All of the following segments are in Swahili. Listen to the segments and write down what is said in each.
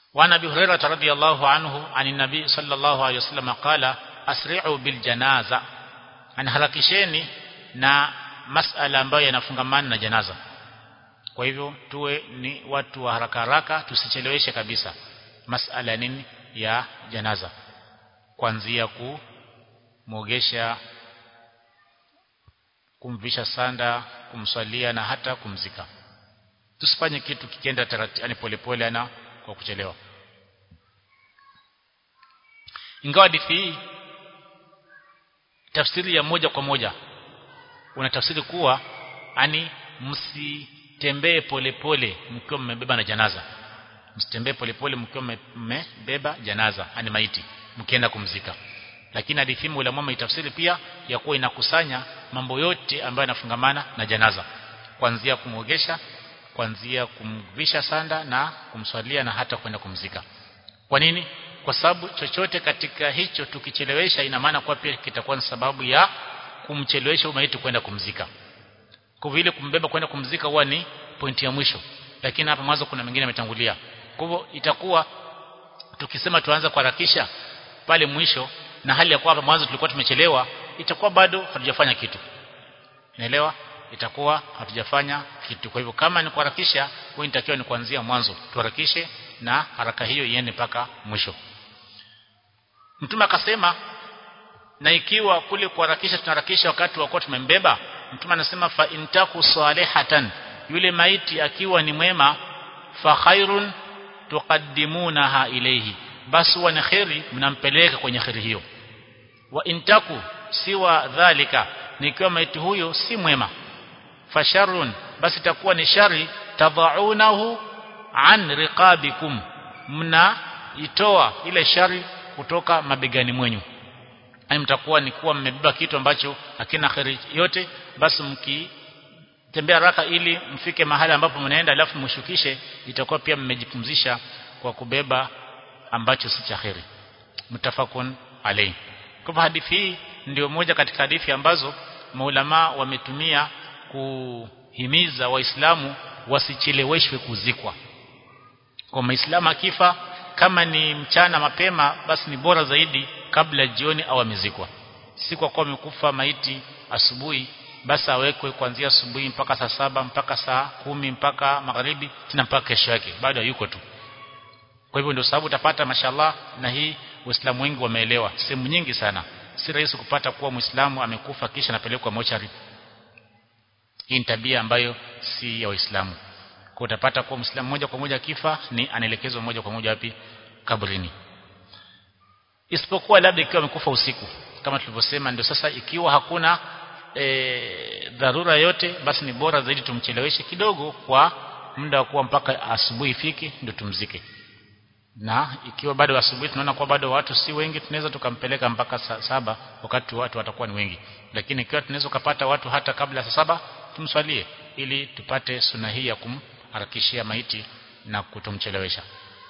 وعن ابي هريره رضي الله عنه عن النبي صلى الله عليه وسلم قال اسرعوا بالجنازه anharakisheni na masala ambayo yanafungamana na janaza kwa hivyo tuwe ni watu wa haraka haraka tusicheleweshe kabisa masala nini ya janaza kuanzia kumwogesha kumvisha sanda kumswalia na hata kumzika tusifanye kitu kikienda taratibu yani polepole ana kwa kuchelewa ingawa hadithi hii tafsiri ya moja kwa moja una tafsiri kuwa ani msitembee polepole mkiwa mmebeba na janaza msitembee polepole mkiwa mmebeba janaza ani maiti mkienda kumzika lakini hadithi hii ulama maitafsiri pia ya kuwa inakusanya mambo yote ambayo yanafungamana na janaza kuanzia kumwogesha kuanzia kumvisha sanda na kumswalia na hata kwenda kumzika kwa nini kwa sababu chochote katika hicho tukichelewesha ina maana kwa pia kitakuwa ni sababu ya kumchelewesha maiti kwenda kumzika kwa vile kumbeba kwenda kumzika huwa ni pointi ya mwisho lakini hapa mwanzo kuna mengine yametangulia kwa hivyo itakuwa tukisema tuanza kuharakisha pale mwisho na hali ya kuwa hapa mwanzo tulikuwa tumechelewa itakuwa bado hatujafanya kitu unaelewa itakuwa hatujafanya kitu kwa hivyo kama ni kuharakisha huwa inatakiwa ni kuanzia mwanzo tuharakishe na haraka hiyo iende mpaka mwisho mtume akasema na ikiwa kule kuharakisha tunaharakisha wakati wa kuwa tumembeba mtume anasema fa intaku salihatan yule maiti akiwa ni mwema fa khairun tuqaddimunaha ilayhi basi huwa ni khairi mnampeleka kwenye khairi hiyo wa intaku siwa dhalika nikiwa maiti huyo si mwema fasharun basi itakuwa ni shari tadhaunahu an riqabikum mnaitoa ile shari kutoka mabegani mwenyu yani mtakuwa ni kuwa mmebeba kitu ambacho hakina khairi yote basi mkitembea haraka ili mfike mahali ambapo mnaenda alafu mshukishe itakuwa pia mmejipumzisha kwa kubeba ambacho si cha khairi mutafakun alayhi kwa hadithi hii ndio moja katika hadithi ambazo maulama wametumia kuhimiza waislamu wasicheleweshwe kuzikwa kwa muislamu akifa kama ni mchana mapema basi ni bora zaidi kabla jioni au amezikwa si kwa kuwa amekufa maiti asubuhi basi awekwe kuanzia asubuhi mpaka saa saba mpaka saa kumi mpaka magharibi tena mpaka kesho yake bado hayuko tu kwa hivyo ndio sababu utapata mashallah na hii waislamu wengi wameelewa sehemu nyingi sana si rahisi kupata kuwa muislamu amekufa kisha anapelekwa mochari hii ni tabia ambayo si ya waislamu kwa utapata kuwa muislamu moja kwa moja kifa ni anaelekezwa moja kwa moja wapi kaburini isipokuwa labda ikiwa amekufa usiku kama tulivyosema ndio sasa ikiwa hakuna e, dharura yote basi ni bora zaidi tumcheleweshe kidogo kwa muda wa kuwa mpaka asubuhi ifike ndio tumzike na ikiwa bado asubuhi tunaona kwa bado watu si wengi tunaweza tukampeleka mpaka saa saba wakati watu watakuwa ni wengi lakini ikiwa tunaweza kupata watu hata kabla saa saba tumswalie ili tupate suna hii ya kumharakishia maiti na kutomchelewesha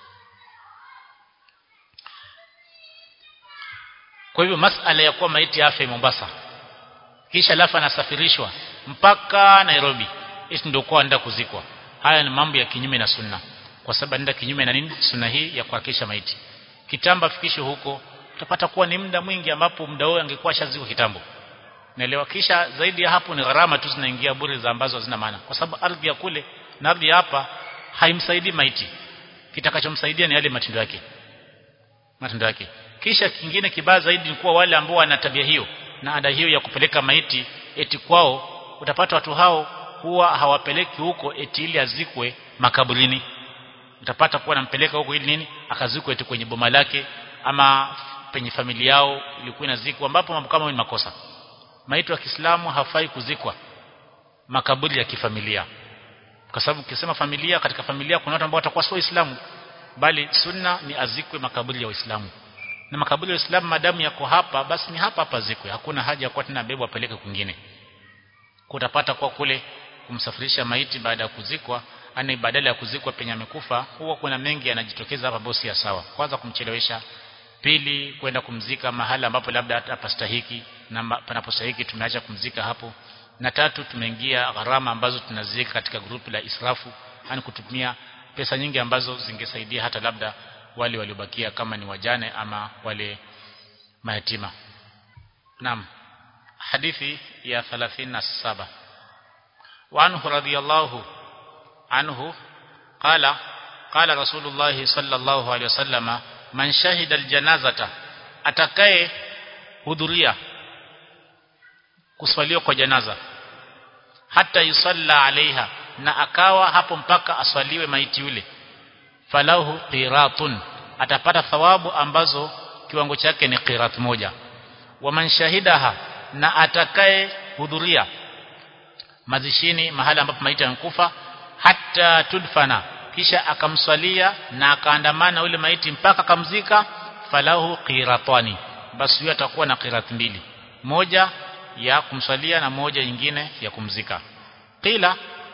kwa hivyo masala ya kuwa maiti afe Mombasa kisha lafa anasafirishwa mpaka Nairobi hizi ndio kwa anaenda kuzikwa haya ni mambo ya kinyume na sunna kwa sababu anaenda kinyume na nini sunna hii ya kuhakisha maiti kitamba fikisho huko utapata kuwa ni muda mwingi ambapo muda huo angekuwa shaziko kitambo naelewa kisha zaidi ya hapo ni gharama tu zinaingia bure za ambazo hazina maana kwa sababu ardhi ya kule na ardhi ya hapa haimsaidii maiti kitakachomsaidia ni yale matendo yake matendo yake kisha kingine kibaya zaidi ni kuwa wale ambao wana tabia hiyo na ada hiyo ya kupeleka maiti eti kwao utapata watu hao huwa hawapeleki huko eti ili azikwe makaburini utapata kuwa nampeleka huko ili nini akazikwe eti kwenye boma lake ama penye familia yao ilikuwa inazikwa ambapo mambo kama ni makosa maiti wa Kiislamu hafai kuzikwa makaburi ya kifamilia kwa sababu ukisema familia katika familia kuna watu ambao watakuwa sio waislamu bali sunna ni azikwe makaburi ya waislamu na makaburi ya waislamu madamu yako hapa basi ni hapa hapa zikwe hakuna haja ya kuwa tena bebo apeleke kwingine kutapata kwa kule kumsafirisha maiti baada ya kuzikwa ani badala ya kuzikwa penye amekufa huwa kuna mengi yanajitokeza hapa bosi ya sawa kwanza kumchelewesha pili kwenda kumzika mahala ambapo labda hapastahiki na panapostahiki tumeacha kumzika hapo na tatu tumeingia gharama ambazo tunazika katika grupu la israfu yani kutumia pesa nyingi ambazo zingesaidia hata labda wale waliobakia kama ni wajane ama wale mayatima naam hadithi ya 37 وعنه رضي الله عنه قال قال رسول الله صلى الله عليه وسلم من شهد الجنازة atakaye hudhuria kuswaliwa kwa janaza hata yusalla alaiha na akawa hapo mpaka aswaliwe maiti yule falahu qiratun atapata thawabu ambazo kiwango chake ni qirat moja waman shahidaha na atakaye hudhuria mazishini mahali ambapo maiti yankufa hata tudfana kisha akamswalia na akaandamana ule maiti mpaka akamzika falahu qiratani basi huyo atakuwa na qirat mbili moja ya kumswalia na moja nyingine ya kumzika qila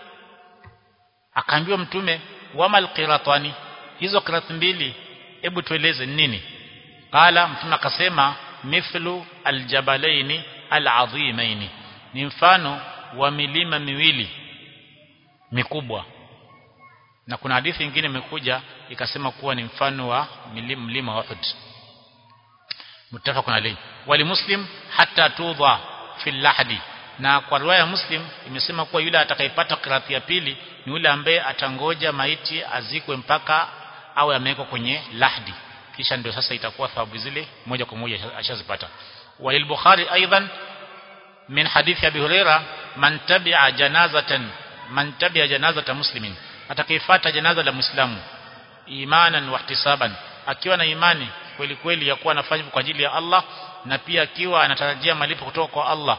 akaambiwa mtume wamal qiratani hizo qirat mbili hebu tueleze nini qala mtume akasema mithlu aljabalaini alazimaini ni mfano wa milima miwili mikubwa na kuna hadithi nyingine imekuja ikasema kuwa ni mfano wa milima, mlima wa Uhud mutafaqun alayhi wali muslim hatta tudha fil lahdi na kwa riwaya ya muslim imesema kuwa yule atakayepata kirati ya pili ni yule ambaye atangoja maiti azikwe mpaka awe amewekwa kwenye lahdi kisha ndio sasa itakuwa thawabu zile moja kwa moja ashazipata walil bukhari aidan min hadithi abi huraira man tabi'a janazatan man tabi'a janazata muslimin atakayefuata janaza la muislamu imanan wa ihtisaban akiwa na imani kweli kweli ya kuwa anafanya kwa ajili ya Allah na pia akiwa anatarajia malipo kutoka kwa Allah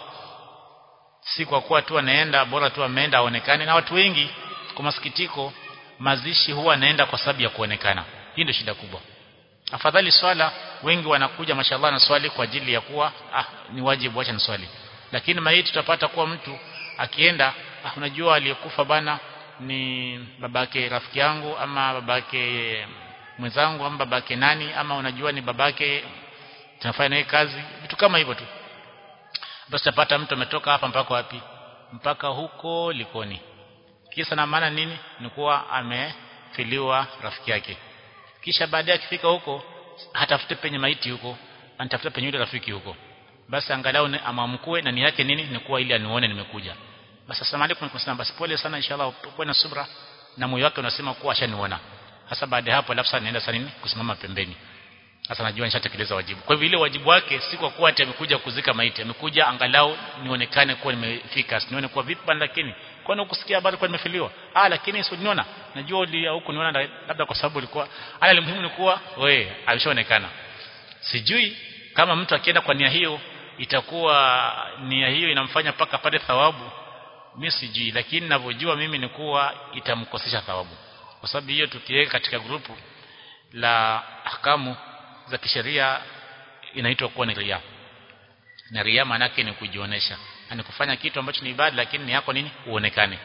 si kwa kuwa tu anaenda bora tu ameenda aonekane na watu wengi kwa masikitiko mazishi huwa anaenda kwa sababu ya kuonekana hii ndio shida kubwa afadhali swala wengi wanakuja mashallah na swali kwa ajili ya kuwa ah ni wajibu acha swali lakini maiti tutapata kuwa mtu akienda ah unajua aliyekufa bana ni babake rafiki yangu ama babake mwenzangu ama babake nani ama unajua ni babake tunafanya naye kazi vitu kama hivyo tu basi tapata mtu ametoka hapa mpaka wapi mpaka huko likoni kisa na maana nini ni kuwa amefiliwa rafiki yake kisha baadaye akifika huko hatafute penye maiti huko anatafuta penye yule rafiki huko basi angalau amamkue na ni yake nini ni kuwa ili anione nimekuja basi asalamu alaykum kusema basi pole sana inshallah uwe na subra na moyo wake unasema kuwa ashaniona hasa baada ya hapo labda naenda sana nini kusimama pembeni sasa najua nishatekeleza wajibu kwa hivyo ile wajibu wake si kwa kuwa ati amekuja kuzika maiti amekuja angalau nionekane kuwa nimefika nione kuwa vipi bana lakini kwani ukusikia habari kwa nimefiliwa ah lakini usiniona najua uli huko niona labda kwa sababu ulikuwa ala muhimu ni kuwa wewe alishaonekana sijui kama mtu akienda kwa nia hiyo itakuwa nia hiyo inamfanya paka pate thawabu mimi sijui lakini ninavyojua mimi ni kuwa itamkosesha thawabu kwa sababu hiyo tukiweka katika grupu la ahkamu za kisheria inaitwa kuwa ni ria na ria maana ni kujionesha ni kufanya kitu ambacho ni ibada lakini ni yako nini uonekane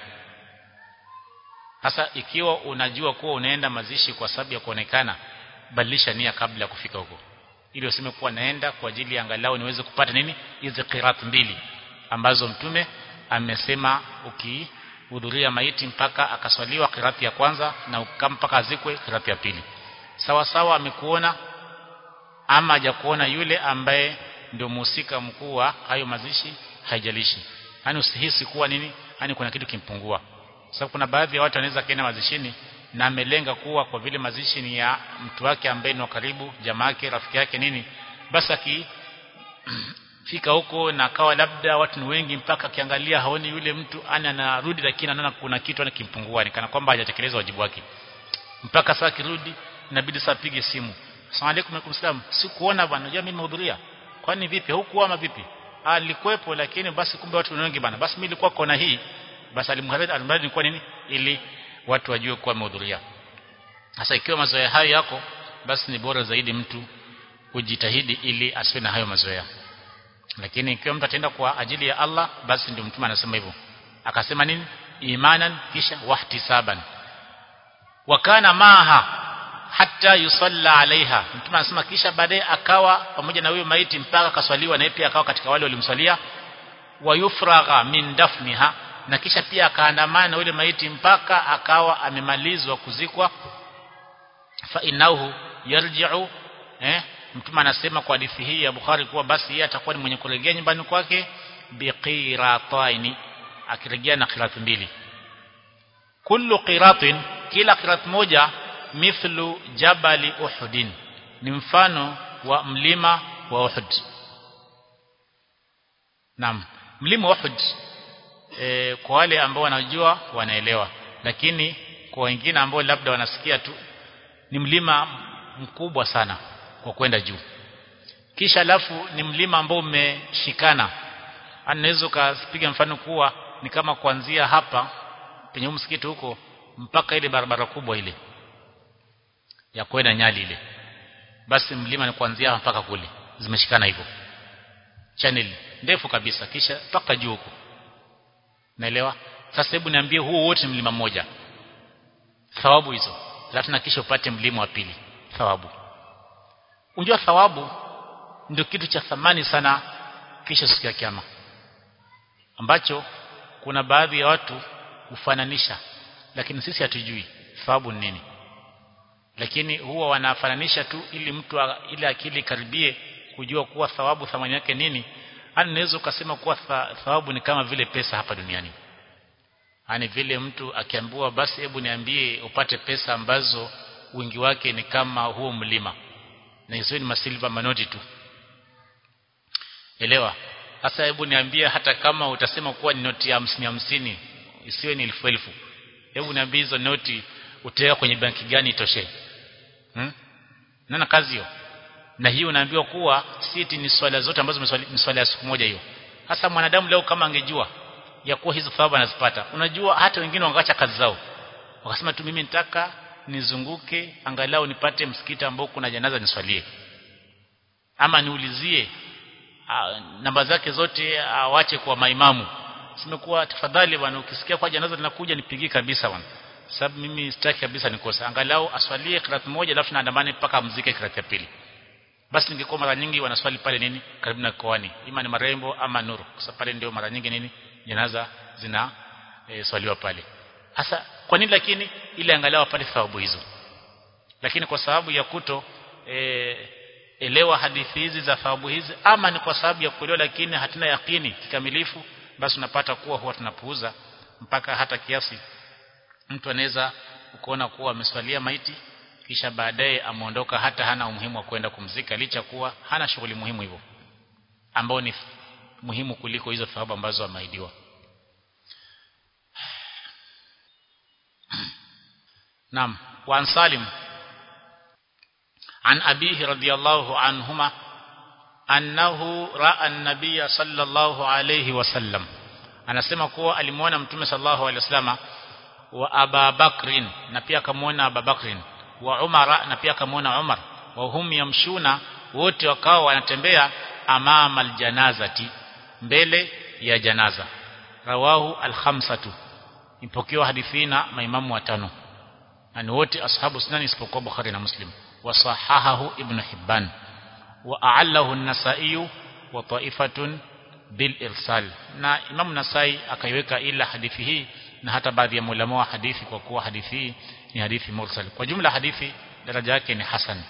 hasa ikiwa unajua kuwa unaenda mazishi kwa sababu ya kuonekana badilisha nia kabla ya kufika huko ili useme kuwa naenda kwa ajili ya angalau niweze kupata nini hizi qirat mbili ambazo mtume amesema ukihudhuria maiti mpaka akaswaliwa kirati ya kwanza na mpaka azikwe kirati ya pili sawa sawa amekuona ama hajakuona yule ambaye ndio muhusika mkuu wa hayo mazishi haijalishi yani usihisi kuwa nini yani kuna kitu kimpungua sababu kuna baadhi ya watu wanaweza kaenda mazishini na amelenga kuwa kwa vile mazishi ni ya mtu wake ambaye ni karibu jamaa yake rafiki yake nini basi aki fika huko na akawa labda watu ni wengi mpaka akiangalia haoni yule mtu ana anarudi lakini anaona kuna kitu anakimpungua ni kana kwamba hajatekeleza wajibu wake mpaka saa kirudi inabidi saa pige simu asalamu alaykum alaykum salam sikuona bwana unajua mimi nimehudhuria kwani vipi hukuwa ama vipi alikuwepo lakini basi kumbe watu ni wengi bwana basi mimi nilikuwa kona hii basi alimharidi alimradi nilikuwa nini ili watu wajue kuwa amehudhuria sasa ikiwa mazoea hayo yako basi ni bora zaidi mtu kujitahidi ili asiwe na hayo mazoea lakini ikiwa mtu ataenda kwa ajili ya Allah basi ndio mtume anasema hivyo akasema nini imanan kisha wahtisaban wakana maha hata yusalla alaiha mtume anasema kisha baadaye akawa pamoja na huyo maiti mpaka akaswaliwa na pia akawa katika wale walimswalia wayufragha min dafniha na kisha pia akaandamana na yule maiti mpaka akawa amemalizwa kuzikwa fa innahu yarji'u eh mtume anasema kwa hadithi hii ya Bukhari kuwa basi yeye atakuwa ni mwenye kurejea nyumbani kwake biqirataini akirejea na qirat mbili kullu qiratin kila qirat moja mithlu jabali uhudin ni mfano wa mlima wa Uhud Naam mlima wa Uhud e, kwa wale ambao wanajua wanaelewa lakini kwa wengine ambao labda wanasikia tu ni mlima mkubwa sana kwa kwenda juu kisha alafu ni mlima ambao umeshikana anaweza kupiga mfano kuwa ni kama kuanzia hapa penye msikiti huko mpaka ile barabara kubwa ile ya kwenda Nyali ile basi mlima ni kuanzia mpaka kule zimeshikana hivyo channel ndefu kabisa kisha mpaka juu huko naelewa sasa hebu niambie huu wote mlima mmoja thawabu hizo alafu na kisha upate mlima wa pili thawabu unjua thawabu ndio kitu cha thamani sana kisha siku ya kiyama ambacho kuna baadhi ya watu hufananisha lakini sisi hatujui thawabu ni nini lakini huwa wanafananisha tu ili mtu ile akili karibie kujua kuwa thawabu thamani yake nini ani naweza ukasema kuwa thawabu ni kama vile pesa hapa duniani ani vile mtu akiambiwa basi hebu niambie upate pesa ambazo wingi wake ni kama huo mlima na hizo ni masilva manoti tu elewa sasa hebu niambie hata kama utasema kuwa ni noti ya hamsini hamsini isiwe ni elfu elfu hebu niambie hizo noti utaweka kwenye banki gani itoshe hmm? nana kazi hiyo na hiyo unaambiwa kuwa siti ni swala zote ambazo ni swala ya siku moja hiyo hasa mwanadamu leo kama angejua ya kuwa hizo thawabu anazipata unajua hata wengine wangacha kazi zao wakasema tu mimi nitaka nizunguke angalau nipate msikiti ambao kuna janaza niswalie ama niulizie namba zake zote awache kwa maimamu simekuwa tafadhali bwana ukisikia kwa janaza linakuja nipigie kabisa bwana sababu mimi sitaki kabisa nikosa angalau aswalie kirat moja alafu naandamane mpaka mzike kirat ya pili basi ningekuwa mara nyingi wanaswali pale nini karibu na koani ima ni marembo ama nuru kwa sababu pale ndio mara nyingi nini janaza zina e, swaliwa pale hasa kwa nini lakini ili angalau apate thawabu hizo lakini kwa sababu ya kuto e, elewa hadithi hizi za thawabu hizi ama ni kwa sababu ya kuelewa lakini hatuna yakini kikamilifu basi unapata kuwa huwa tunapuuza mpaka hata kiasi mtu anaweza kuona kuwa ameswalia maiti kisha baadaye ameondoka hata hana umuhimu wa kwenda kumzika licha kuwa hana shughuli muhimu hivyo ambao ni muhimu kuliko hizo thawabu ambazo ameidiwa Naam wa Salim an abihi radiyallahu anhuma annahu ra'a an-nabiy sallallahu alayhi wasallam anasema kuwa alimuona mtume sallallahu alayhi wasallama wa Aba Bakrin na pia akamwona Aba Bakrin wa Umar na pia akamwona Umar wa hum yamshuna wote wakao wanatembea amama aljanazati mbele ya janaza rawahu al-khamsatu ipokewa hadithi na maimamu watano na ni wote ashabu sunan isipokuwa Bukhari na Muslim wasahahahu Ibn Hibban wa a'allahu an-Nasa'i wa ta'ifatun bil irsal na Imam Nasai akaiweka ila hadithi hii na hata baadhi ya ulama wa hadithi kwa kuwa hadithi hii ni hadithi mursal kwa jumla hadithi daraja yake ni hasan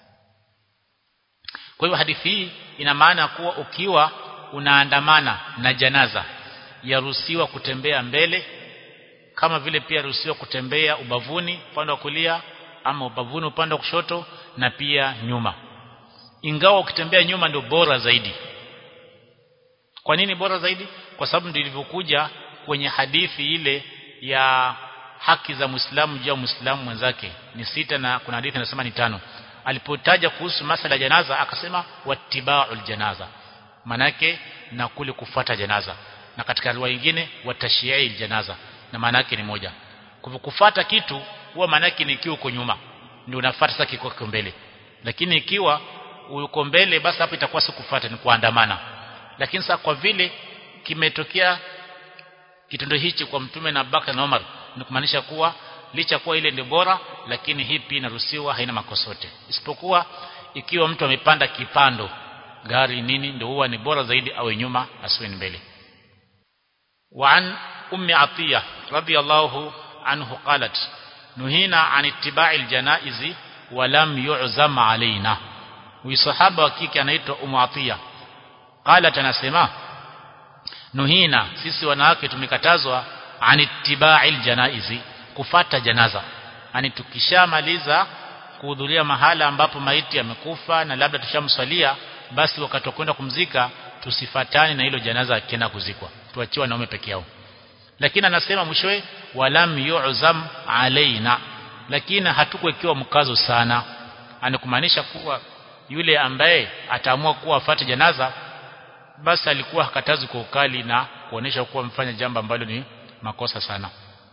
kwa hivyo hadithi hii ina maana kuwa ukiwa unaandamana na janaza yaruhusiwa kutembea mbele kama vile pia ruhusiwa kutembea ubavuni upande wa kulia ama ubavuni upande wa kushoto na pia nyuma ingawa ukitembea nyuma ndio bora zaidi kwa nini bora zaidi kwa sababu ndio ilivyokuja kwenye hadithi ile ya haki za Muislamu juu ya Muislamu mwenzake ni sita na kuna hadithi inasema ni tano alipotaja kuhusu masala ya janaza akasema wattiba'ul janaza manake na kule kufuata janaza na katika riwaya nyingine watashiai janaza na maana yake ni moja kwa kufuata kitu huwa maana yake ni kiwa uko nyuma ndio unafuata sasa kiko mbele lakini ikiwa uko mbele basi hapo itakuwa si kufuata ni kuandamana lakini sasa kwa vile kimetokea kitendo hichi kwa mtume na Abubakar na Umar ni kumaanisha kuwa licha kuwa ile ndio bora lakini hii pia inaruhusiwa haina makosa yote isipokuwa ikiwa mtu amepanda kipando gari nini ndio huwa ni bora zaidi awe nyuma asiwe mbele وعن ummi atiya radiyallahu anhu qalat nuhina an ittiba'i aljanaizi wa lam yu'zam alaina huyu sahaba wa kike anaitwa ummu atiya qalat anasema nuhina sisi wanawake tumekatazwa an ittiba'i aljanaizi kufata janaza yani tukishamaliza kuhudhuria mahala ambapo maiti amekufa na labda tushamswalia basi wakati wa kwenda kumzika tusifatane na hilo janaza akienda kuzikwa tuachiwe wanaume peke yao lakini anasema mwishowe walam yu'zam alaina lakini hatukuwekewa mkazo sana anakumaanisha kuwa yule ambaye ataamua kuwa afate janaza basi alikuwa hakatazi kwa ukali na kuonesha kuwa mfanya jambo ambalo ni makosa sana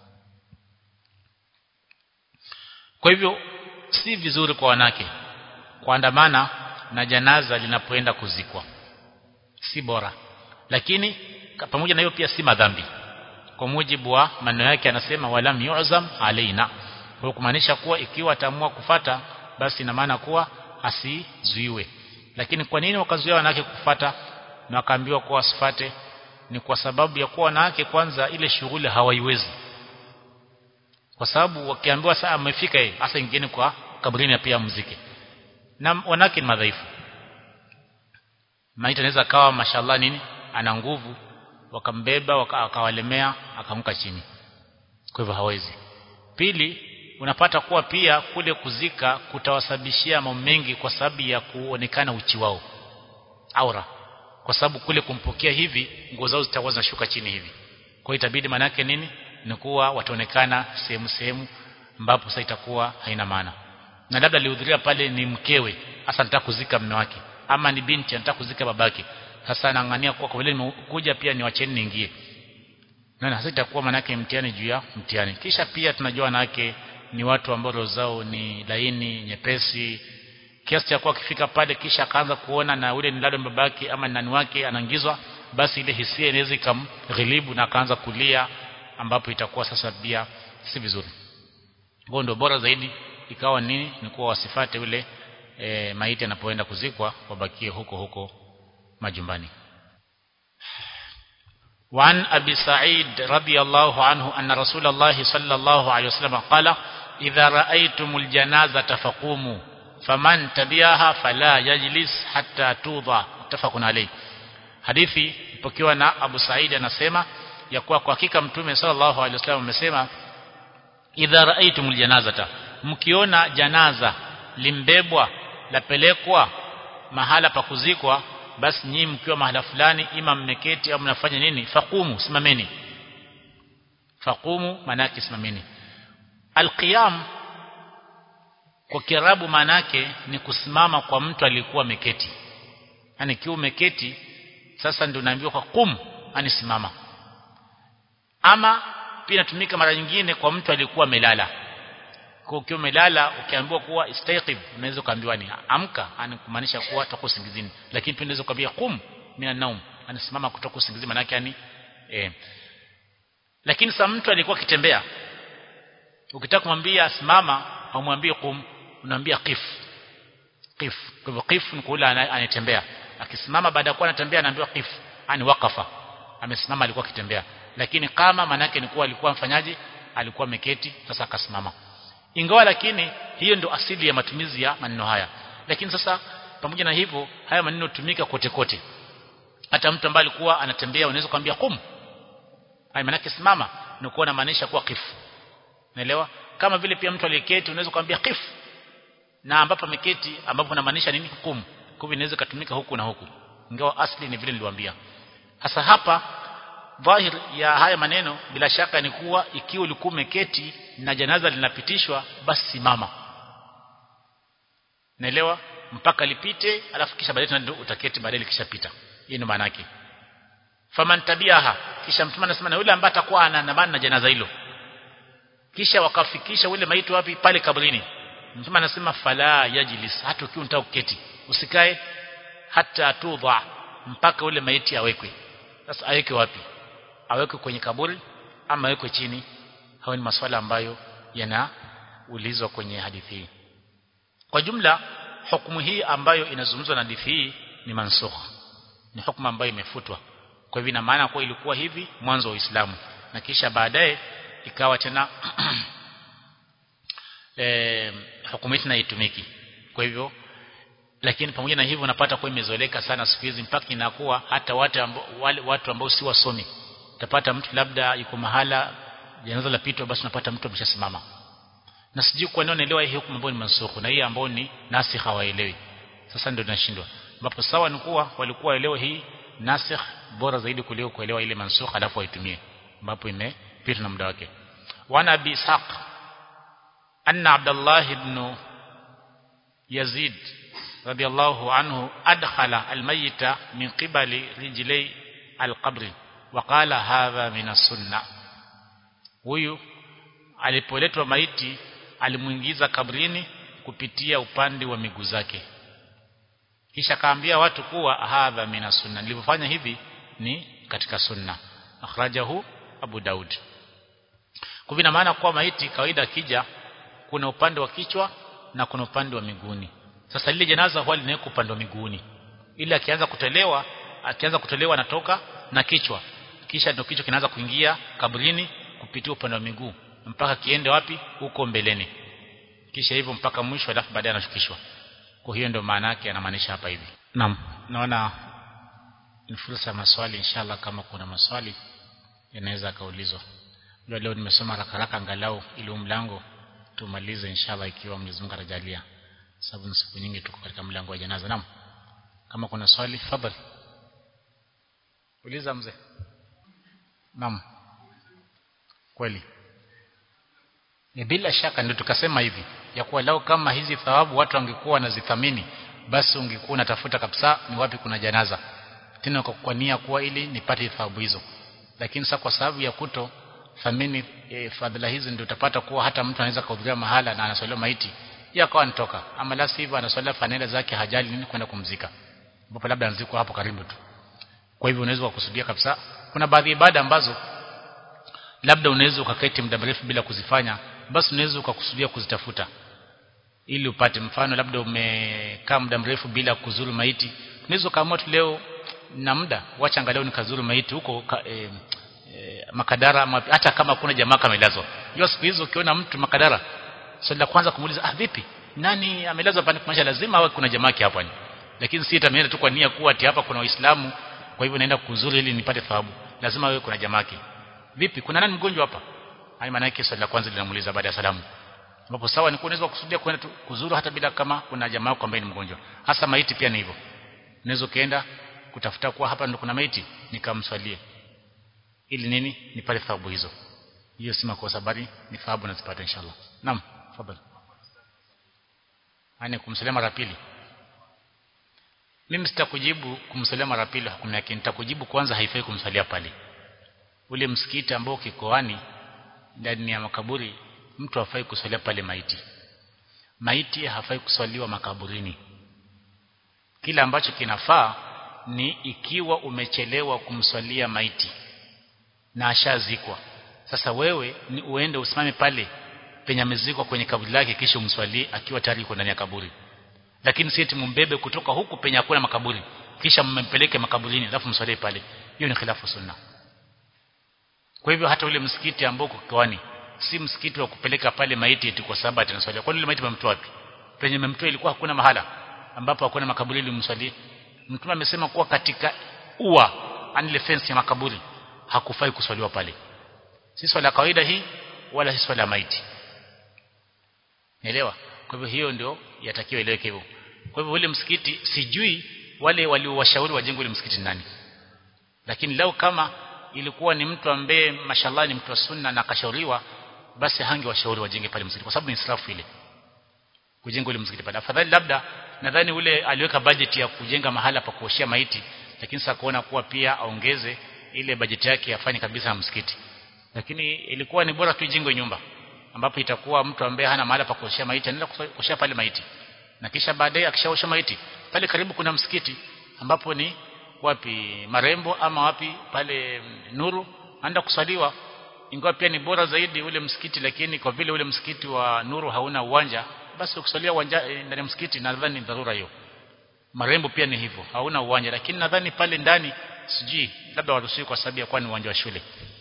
kwa hivyo si vizuri kwa wanawake kuandamana na janaza linapoenda kuzikwa si bora lakini pamoja na hiyo pia si madhambi kwa mujibu wa maneno yake anasema walam yu'zam alaina kwa kumaanisha kuwa ikiwa ataamua kufata basi ina maana kuwa asizuiwe lakini kwa nini wakazuia wanawake kufata na wakaambiwa kuwa wasifate ni kwa sababu ya kuwa wanawake kwanza ile shughuli hawaiwezi kwa sababu wakiambiwa saa amefika yeye hasa ingine kwa kaburini pia mziki na wanawake ni madhaifu maiti anaweza kawa mashallah nini ana nguvu wakambeba waka, akawalemea akamka chini kwa hivyo hawezi pili unapata kuwa pia kule kuzika kutawasababishia mambo mengi kwa sababu ya kuonekana uchi wao aura kwa sababu kule kumpokea hivi nguo zao zitakuwa zinashuka chini hivi kwa hiyo itabidi manake nini ni kuwa wataonekana sehemu sehemu ambapo sasa itakuwa haina maana na labda alihudhuria pale ni mkewe hasa anataka kuzika mume wake ama ni binti anataka kuzika babake sasa anaangania kwa kwa vile nimekuja pia niwacheni niingie na sasa itakuwa manake mtihani juu ya mtihani kisha pia tunajua wanawake ni watu ambao roho zao ni laini nyepesi kiasi cha kuwa akifika pale kisha akaanza kuona na ule ni labda babake ama nani wake anaingizwa basi ile hisia inaweza ikamghilibu na akaanza kulia ambapo itakuwa sasa pia si vizuri kwa ndio bora zaidi ikawa nini ni kuwa wasifate ule e, maiti anapoenda kuzikwa wabakie huko huko majumbani وعن أبي سعيد رضي الله عنه أن رسول الله صلى الله عليه وسلم قال إذا رأيتم الجنازة فقوموا فمن تبعها فلا يجلس حتى توضع متفق عليه hadithi ipokewa na Abu Said anasema ya kuwa kwa hakika mtume sallallahu alaihi wasallam amesema idha raaitumul janazata mkiona janaza limbebwa lapelekwa mahala pa kuzikwa basi nyinyi mkiwa mahala fulani ima mmeketi au mnafanya nini faqumu simameni faqumu manake simameni alqiyam kwa kiarabu manake ni kusimama kwa mtu aliyekuwa ameketi yani kiwa umeketi sasa ndio naambiwa kwa kum ani simama ama pia inatumika mara nyingine kwa mtu aliyekuwa amelala kwa ukiwa umelala ukiambiwa kuwa istayqib unaweza kuambiwa ni amka ani kumaanisha kuwa toka usingizini lakini pia unaweza kuambia kum mina naum anasimama kutoka usingizini maana yake yani eh lakini sasa mtu alikuwa akitembea ukitaka kumwambia simama haumwambie kum unaambia qif qif kwa hivyo qif ni kule anatembea akisimama baada ya kuwa anatembea anaambiwa qif ani waqafa amesimama alikuwa akitembea lakini kama manake ni kuwa alikuwa mfanyaji alikuwa ameketi sasa akasimama ingawa lakini hiyo ndio asili ya matumizi ya maneno haya lakini sasa pamoja na hivyo haya maneno tumika kote kote hata mtu ambaye alikuwa anatembea unaweza kumwambia kum hai manake simama ni kuwa inamaanisha kuwa qif naelewa kama vile pia mtu aliyeketi unaweza kumwambia qif na ambapo ameketi ambapo inamaanisha nini kum kwa hivyo inaweza kutumika huku na huku ingawa asli ni vile niliwaambia hasa hapa dhahir ya haya maneno bila shaka ni kuwa ikiwa ulikuwa umeketi na janaza linapitishwa basi simama naelewa mpaka lipite alafu kisha baadaye ndio utaketi baadaye likishapita hii ndio maana yake faman tabiaha kisha mtume anasema na yule ambaye atakuwa anaandamana na janaza hilo kisha wakafikisha ule maiti wapi pale kabrini mtume anasema fala yajlis hata ukiwa unataka kuketi usikae hata tudha mpaka ule maiti awekwe sasa awekwe wapi awekwe kwenye kaburi ama awekwe chini hayo ni maswala ambayo yanaulizwa kwenye hadithi hii kwa jumla hukumu hii ambayo inazungumzwa na hadithi hii ni mansukh ni hukumu ambayo imefutwa kwa hivyo ina maana kwa ilikuwa hivi mwanzo wa Uislamu na kisha baadaye ikawa tena eh hukumu hii haitumiki kwa hivyo lakini pamoja na hivyo unapata kwa imezoeleka sana siku hizi mpaka inakuwa hata watu ambao wale watu ambao si wasomi utapata mtu labda yuko mahala janaza la pitwa basi unapata mtu ameshasimama na sijui kwa nini wanaelewa hii hukumu ambayo ni mansukhu na hii ambayo ni nasikh hawaelewi sasa ndio tunashindwa ambapo sawa ni kuwa walikuwa waelewe hii nasikh bora zaidi kuliko kuelewa ile mansukh alafu waitumie ambapo imepita na muda wake wana abi ishaq anna abdullah ibn yazid radiyallahu anhu adkhala almayita min qibali rijlai alqabri وقال هذا من السنه huyu alipoletwa maiti alimuingiza kabrini kupitia upande wa miguu zake kisha kaambia watu kuwa hadha mina sunna nilipofanya hivi ni katika sunna akhrajahu Abu Daud kwa ina maana kuwa maiti kawaida akija kuna upande wa kichwa na kuna upande wa miguuni sasa lile janaza huwa linawekwa upande wa miguuni ili akianza kutolewa akianza kutolewa anatoka na kichwa kisha ndio kichwa kinaanza kuingia kabrini kupitia upande wa miguu mpaka kiende wapi huko mbeleni kisha hivyo mpaka mwisho alafu baadaye anashukishwa kwa hiyo ndio maana yake anamaanisha hapa hivi naam naona ni fursa ya maswali inshallah kama kuna maswali yanaweza kaulizwa ndio leo nimesoma haraka haraka angalau ili mlango tumalize inshallah ikiwa Mwenyezi Mungu atajalia sababu siku nyingi tuko katika mlango wa janaza naam kama kuna swali fadhali uliza mzee naam kweli ni bila shaka ndio tukasema hivi ya kuwa lao kama hizi thawabu watu wangekuwa wanazithamini basi ungekuwa unatafuta kabisa ni wapi kuna janaza tena kwa nia kuwa ili nipate thawabu hizo lakini sasa kwa sababu ya kuto thamini e, fadhila hizi ndio utapata kuwa hata mtu anaweza kuhudhuria mahala na anaswaliwa maiti yeye akawa anatoka ama la sivyo anaswalia fanela zake hajali nini kwenda kumzika ambapo labda anazikwa hapo karibu tu kwa hivyo unaweza kukusudia kabisa kuna baadhi ya ibada ambazo labda unaweza ukaketi muda mrefu bila kuzifanya basi unaweza ukakusudia kuzitafuta ili upate mfano labda umekaa muda mrefu bila kuzuru maiti unaweza ukaamua tu leo na muda wacha angalau nikazuru maiti huko ka, e, e, makadara ama, hata kama kuna jamaa kamelazwa hiyo siku hizo ukiona mtu makadara swali la kwanza kumuuliza ah vipi nani amelazwa pale kumaanisha lazima awe kuna jamaa hapa lakini si itameenda tu kwa nia kuwa ati hapa kuna waislamu kwa hivyo naenda kuzuru ili nipate thawabu lazima awe kuna jamaa vipi kuna nani mgonjwa hapa hai maana yake swali la kwanza linamuuliza baada ya salamu ambapo sawa ni unaweza kusudia kwenda kuzuru hata bila kama kuna jamaa yako ambaye ni mgonjwa hasa maiti pia ni hivyo unaweza kaenda kutafuta kuwa hapa ndo kuna maiti nikamswalie ili nini nipate thawabu hizo hiyo si makosa bali ni thawabu nazipata inshallah naam fadhali ani kumsalia mara pili mimi sitakujibu kumsalia mara pili hukumu yake nitakujibu kwanza haifai kumsalia pale ule msikiti ambao kikoani ndani ya makaburi mtu hafai kuswalia pale maiti maiti hafai kuswaliwa makaburini kila ambacho kinafaa ni ikiwa umechelewa kumswalia maiti na ashazikwa sasa wewe ni uende usimame pale penye amezikwa kwenye kaburi lake kisha umswalie akiwa tayari yuko ndani ya kaburi lakini si eti mumbebe kutoka huku penye hakuna makaburi kisha mmempeleke makaburini alafu mswalie pale hiyo ni khilafu sunna kwa hivyo hata ule msikiti ambao uko kiwani si msikiti wa kupeleka pale maiti eti kwa sababu atanaswalia kwani ile maiti mmemtoa wapi penye mmemtoa ilikuwa hakuna mahala ambapo hakuna makaburi ili mswalie mtume amesema kuwa katika ua anile fence ya makaburi hakufai kuswaliwa pale si swala kawaida hii wala si swala maiti Naelewa? Kwa hivyo hiyo ndio yatakiwa ileweke hivyo. Kwa hivyo ule msikiti sijui wale waliowashauri wajenge ule msikiti nani. Lakini leo kama ilikuwa ni mtu ambaye mashallah ni mtu wa sunna na akashauriwa basi hange washauri wajenge pale msikiti kwa sababu ni israfu ile. Kujenga ule msikiti pale. Afadhali labda nadhani ule aliweka budget ya kujenga mahala pa kuoshia maiti lakini sasa kuona kuwa pia aongeze ile budget yake afanye kabisa na msikiti. Lakini ilikuwa ni bora tu ijengwe nyumba ambapo itakuwa mtu ambaye hana mahali pa kuoshea maiti anaenda kuoshea pale maiti na kisha baadaye akishaosha maiti pale karibu kuna msikiti ambapo ni wapi marembo ama wapi pale nuru anaenda kusaliwa ingawa pia ni bora zaidi ule msikiti lakini kwa vile ule msikiti wa nuru hauna uwanja basi ukusalia uwanja ndani ya msikiti nadhani ni dharura hiyo marembo pia ni hivyo hauna uwanja lakini nadhani pale ndani sijui labda waruhusiwi kwa sababu ya kuwa ni uwanja wa shule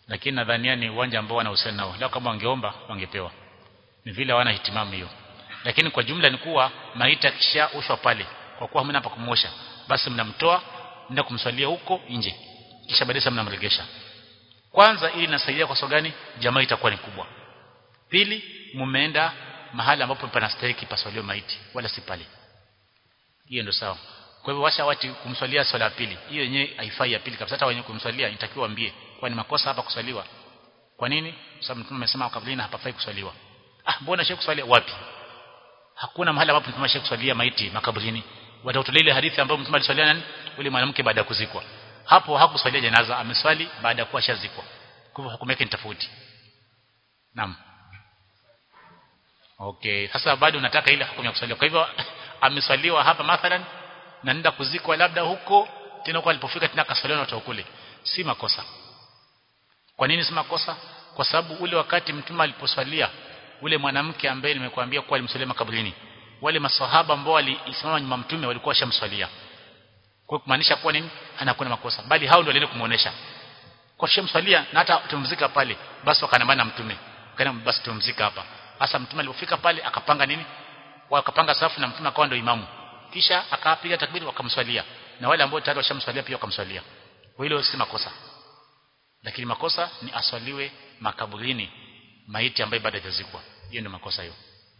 lakini nadhania ni uwanja ambao wanahusiana nao lao kama wangeomba wangepewa ni vile hawana hitimamu hiyo lakini kwa jumla ni kuwa maiti akishaushwa pale kwa kuwa hamna pa kumosha basi mnamtoa mnaenda kumswalia huko nje kisha baadaye mnamregesha kwanza ili inasaidia kwa sababu gani jamaa itakuwa ni kubwa pili mumeenda mahali ambapo panastahili paswaliwe maiti wala si pale hiyo ndio sawa kwa hivyo washa wati kumswalia swala ya pili hiyo yenyewe haifai ya pili kabisa hata wenye kumswalia inatakiwa waambie kwa ni makosa hapa kuswaliwa kwa nini sababu mtume amesema kablina hapafai kuswaliwa ah mbona shehe kuswalia wapi hakuna mahali ambapo mtume shehe kuswalia maiti makaburini watautolea ile hadithi ambayo mtume aliswalia nani yule mwanamke baada ya kuzikwa hapo hakuswalia janaza ameswali baada ya kuwa shazikwa kwa hivyo hukumu yake ni tofauti naam okay sasa bado unataka ile hukumu ya kuswalia kwa hivyo ameswaliwa hapa mathalan na nenda kuzikwa labda huko tena kwa alipofika tena akaswaliwa na watu kule si makosa kwa nini si makosa kwa sababu ule wakati mtume aliposwalia ule mwanamke ambaye nimekuambia kuwa alimswalia makaburini wale maswahaba ambao walisimama nyuma mtume walikuwa washamswalia kwa kumaanisha kuwa nini anakuwa makosa bali hao ndio walienda kumuonesha kwa shamswalia na hata tumzika pale basi wakanambana mtume kana basi tumzika hapa hasa mtume alipofika pale akapanga nini wakapanga safu na mtume akawa ndio imamu kisha akapiga takbiri wakamswalia na wale ambao tayari washamswalia pia wakamswalia kwa hilo si makosa lakini makosa ni aswaliwe makaburini maiti ambaye bado hajazikwa hiyo ndio makosa hiyo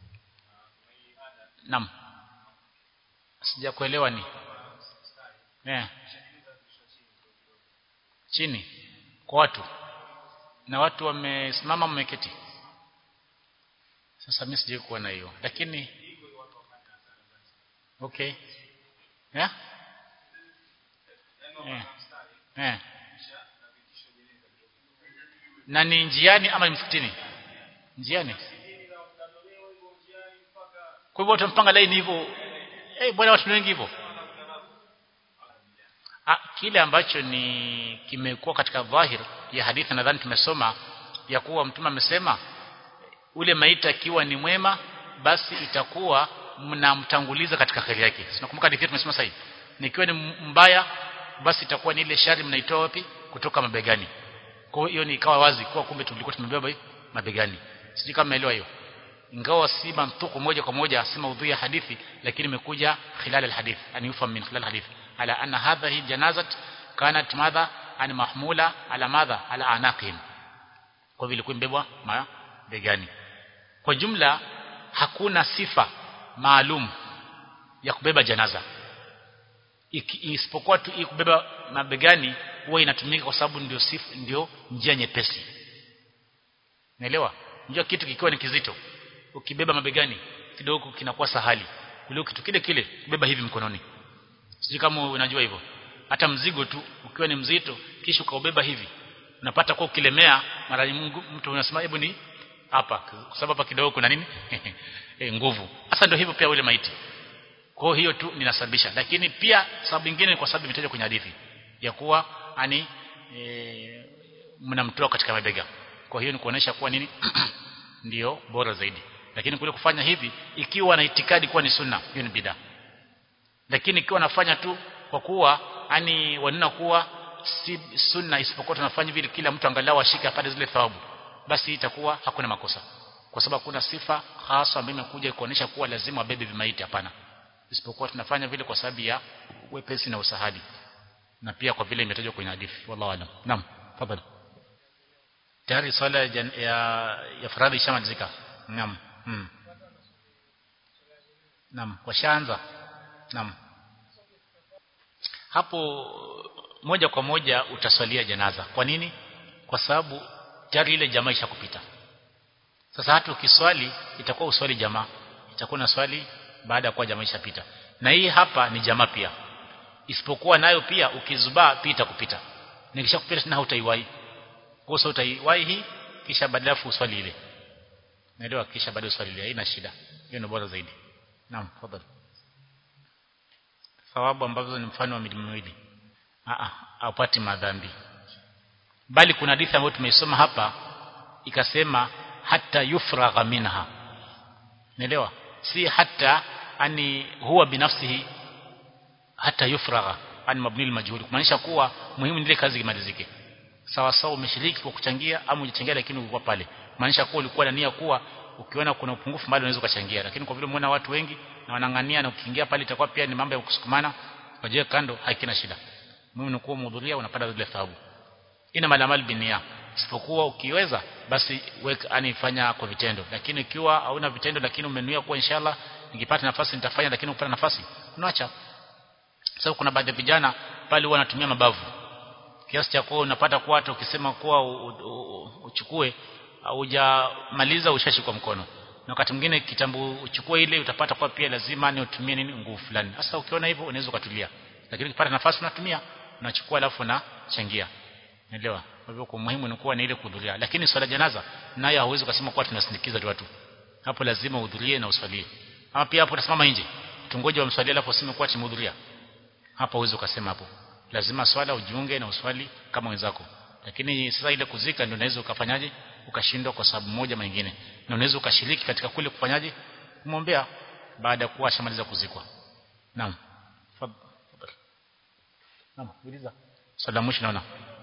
Naam. Sijakuelewa ni. Eh. Chini kwa watu. Na watu wamesimama mmeketi. Sasa mimi sijui kuona hiyo. Lakini Okay. Yeah? Eh. Eh. Na ni njiani ama ni msikitini? Njiani. Kwa hivyo utampanga laini hivyo. Eh bwana watu wengi hivyo. Ah kile ambacho ni kimekuwa katika dhahir ya hadithi nadhani tumesoma ya kuwa mtume amesema ule maiti akiwa ni mwema basi itakuwa mnamtanguliza katika kheri yake. Sinakumbuka hadithi tumesema sasa Nikiwa ni mbaya basi itakuwa ni ile shari mnaitoa wapi kutoka mabegani. Kwa hiyo ni ikawa wazi kuwa kumbe tulikuwa tumebeba mabegani. Sijui kama umeelewa hiyo ingawa si mantuku moja kwa moja si maudhui ya hadithi lakini imekuja khilal alhadith ani yufam min khilal alhadith ala anna hadhihi janazat kanat madha an mahmula ala madha ala anaqihim kwa vile kumbebwa mabegani kwa jumla hakuna sifa maalum ya kubeba janaza isipokuwa tu kubeba mabegani huwa inatumika kwa sababu ndio sifa ndio njia nyepesi naelewa njia kitu kikiwa ni kizito ukibeba mabegani kidogo kinakuwa sahali kuliko kitu kile kile kubeba hivi mkononi sijui kama unajua hivyo hata mzigo tu ukiwa ni mzito kisha ukaubeba hivi unapata kwa ukilemea mara nyingi mtu unasema hebu ni hapa kwa sababu hapa kidogo kuna nini e, nguvu hasa ndio hivyo pia ule maiti kwa hiyo tu ninasababisha lakini pia sababu nyingine ni kwa sababu imetajwa kwenye hadithi ya kuwa ani e, mnamtoa katika mabega kwa hiyo ni kuonesha kuwa nini ndio bora zaidi lakini kule kufanya hivi ikiwa na itikadi kuwa ni sunna hiyo ni bid'a lakini ikiwa nafanya tu kwa kuwa ani wanena kuwa si sunna isipokuwa tunafanya vile kila mtu angalau ashike apate zile thawabu basi itakuwa hakuna makosa kwa sababu kuna sifa hasa ambayo imekuja kuonesha kuwa lazima wabebe vimaiti hapana isipokuwa tunafanya vile kwa sababu ya wepesi na usahali na pia kwa vile imetajwa kwenye hadithi wallahu alam naam tafadhali tayari swala ya, ya, ya faradhi ishamalizika naam hmm. naam washaanza naam hapo moja kwa moja utaswalia janaza kwa nini kwa sababu tayari ile jamaa ishakupita sasa hata ukiswali itakuwa uswali jamaa itakuwa na swali baada ya kuwa jamaa ishapita na hii hapa ni jamaa pia isipokuwa nayo pia ukizubaa pia itakupita nikishakupita tena hautaiwahi kwa sababu utaiwahi hii kisha badala uswali ile naelewa kisha baada uswali ile haina shida hiyo ni bora zaidi naam tafadhali thawabu ambazo ni mfano wa milima miwili a haupati madhambi bali kuna hadithi ambayo tumeisoma hapa ikasema hata yufragha minha naelewa si hata ani huwa binafsihi hata yufragha ani mabni al-majhul kumaanisha kuwa muhimu ile kazi imalizike sawa sawa umeshiriki kwa kuchangia ama hujachangia lakini ulikuwa pale maanisha kuwa ulikuwa na nia kuwa ukiona kuna upungufu mahali unaweza kuchangia lakini kwa vile umeona watu wengi na wanang'ania na ukiingia pale itakuwa pia ni mambo ya kusukumana waje kando haikina shida muhimu ni kuwa mhudhuria unapata zile thawabu ina malamal binia isipokuwa ukiweza basi weka ani fanya kwa vitendo lakini ikiwa hauna vitendo lakini umenuia kuwa inshallah nikipata nafasi nitafanya lakini upata nafasi unaacha sababu kuna baadhi ya vijana pale huwa wanatumia mabavu kiasi cha kuwa unapata kuwa hata ukisema kuwa uchukue hujamaliza ushashikwa mkono na wakati mwingine kitambo uchukue ile utapata kwa pia lazima ni utumie nini nguvu fulani sasa ukiona hivyo unaweza ukatulia lakini ukipata nafasi unatumia unachukua alafu na changia Unaelewa? Kwa hivyo kwa muhimu ni kuwa ni ile kuhudhuria. Lakini swala janaza nayo hauwezi kusema kuwa tunasindikiza tu watu. Hapo lazima uhudhurie na uswalie. Ama pia hapo utasimama nje. Tungoje wamswalie alafu useme kuwa tumehudhuria. Hapo huwezi ukasema hapo. Lazima swala ujiunge na uswali kama wenzako. Lakini sasa ile kuzika ndio unaweza ukafanyaje? Ukashindwa kwa sababu moja ama nyingine. Na unaweza ukashiriki katika kule kufanyaje? Kumwombea baada ya kuwa shamaliza kuzikwa. Naam. Fadhali. Naam, uliza. Swala mwisho naona.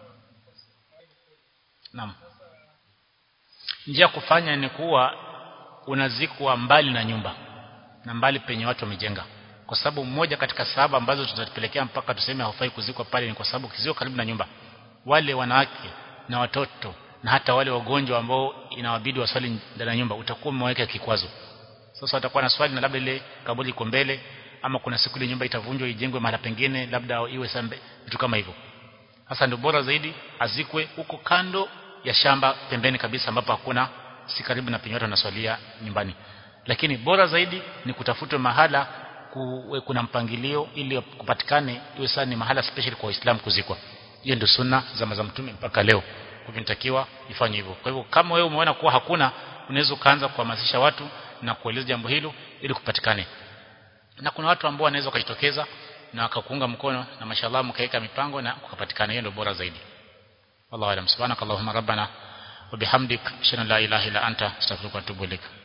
Naam. Njia kufanya ni kuwa unazikwa mbali na nyumba na mbali penye watu wamejenga. Kwa sababu mmoja katika sababu ambazo tutapelekea mpaka tuseme haufai kuzikwa pale ni kwa sababu kizio karibu na nyumba. Wale wanawake na watoto na hata wale wagonjwa ambao inawabidi waswali ndani ya nyumba utakuwa umeweka kikwazo. Sasa watakuwa na swali na labda ile kaburi iko mbele ama kuna siku ile nyumba itavunjwa ijengwe mahali pengine labda iwe sambe vitu kama hivyo. Sasa ndio bora zaidi azikwe huko kando ya shamba pembeni kabisa ambapo hakuna si karibu na penye watu wanaswalia nyumbani. Lakini bora zaidi ni kutafutwa mahala kuwe kuna mpangilio ili kupatikane iwe sana ni mahala special kwa Waislamu kuzikwa. Hiyo ndio sunna za za mtume mpaka leo. Kwa hivyo inatakiwa ifanye hivyo. Kwa hivyo kama wewe umeona kuwa hakuna unaweza kuanza kuhamasisha watu na kueleza jambo hilo ili kupatikane. Na kuna watu ambao wanaweza kujitokeza na wakakuunga mkono na mashallah mkaweka mipango na kukapatikana hiyo ndio bora zaidi wallahu alam subhanakallahumma rabbana wa bihamdik ashhadu an la ilaha illa anta astaghfiruka wa atubu ilaik